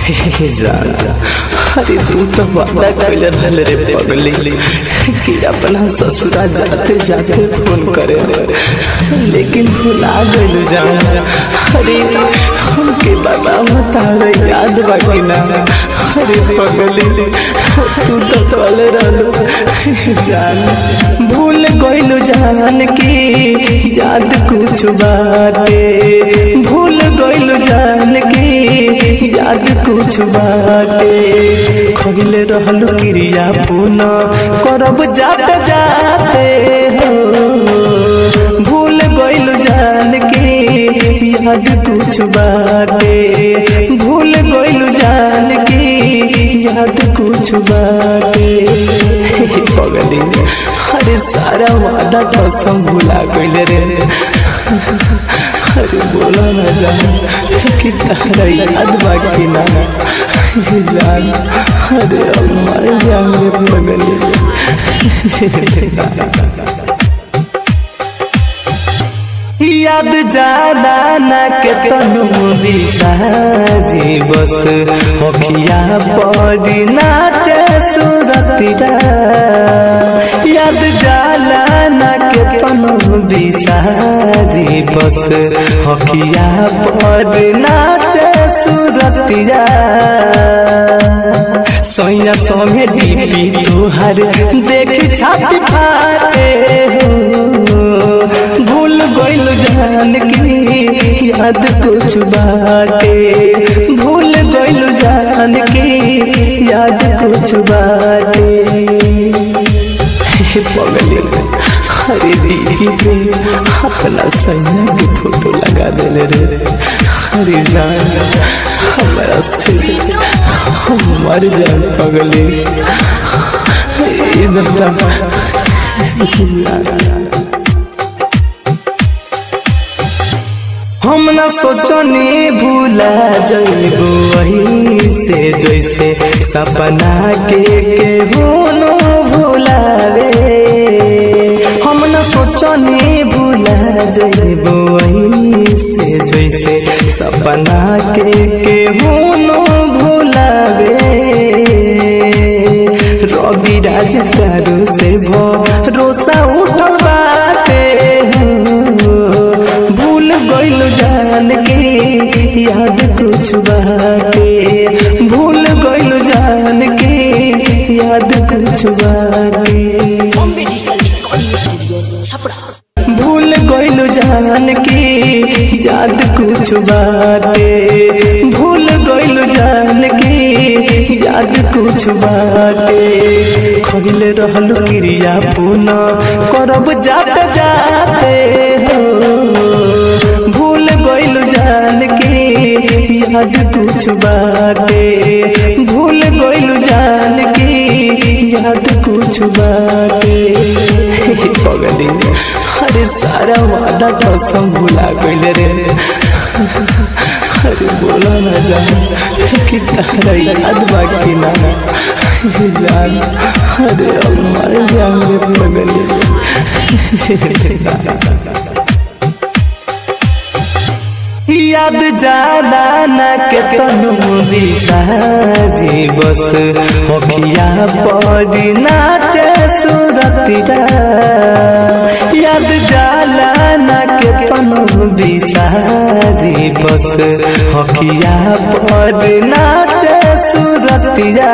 हे जान अरे तू तो वादा कैले रहल रे पगली कि अपना ससुरा जाते जाते फोन करे लेकिन भुला गइल जान अरे हमके बाबा बता रहे याद बाकी ना अरे पगली तू तो तोले रहलो जान भूल गइल जान की याद कुछ बाटे भूल गइल जान की याद कुछ बाटे खगिले रहल क्रिया पुनः करब जाते जाते हो भूल गइल जान के याद कुछ बाटे भूल गइल जान के याद कुछ बाटे पगली अरे सारा वादा कसम भुला गइल रे अरे बोला ना जान कि तारा याद बाकी ना जान अरे अब मर जाएंगे पगली याद जाला ना के तनु बिसाजी बस होखिया पड़ी नाचे सुरतिया याद जाला ना के तनु बिसाजी बस होखिया पड़ी नाचे सुरतिया सोया सोमे डीपी तुहर देख छाती फाटे हो भूल गइल जान की याद कुछ बाटे भूल गइल जान की याद कुछ बाटे पगली अरे दीदी पे अपना सैया की फोटो लगा देले रे अरे जान हमारा से हम मर जाए पगली हम न सोचनी भूला जइबो वही से जैसे सपना के केहूनो भूलावे हम न सोचनी भूला जइबो वही से जैसे सपना के केहूनो भूलावे रवि राज प्यारो से भरोसा उठल बाटे भूल गइल जान के याद कुछ बाटे भूल गइल जान के याद कुछ बाटे Bombay digital recording studio Chhapra भूल गइल जान के याद कुछ बाटे भूल गइल जान के याद कुछ बाटे खगिल रहल क्रिया पुनः करब जाते जाते हो भूल गइल जान के याद कुछ बाटे भूल गइल जान के याद कुछ बाटे पगली अरे सारा वादा कसम भुला गइल रे अरे बोला ना जान कि तारा याद बाकी ना जान अरे अब मर जाएंगे पगली याद जाला ना के तनु बिसाजी बस होखिया पड़ी नाचे सुरतिया याद जाला ना के तनु बिसाजी बस होखिया पड़ी नाचे सुरतिया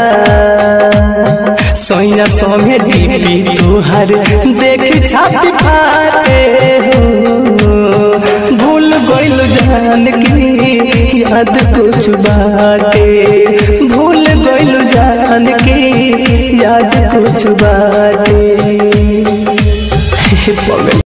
सोया सोमे डीपी तुहर देख छाती फाटे हो भूल गइल जान की याद कुछ बाटे भूल गइल जान की याद कुछ बाटे पगल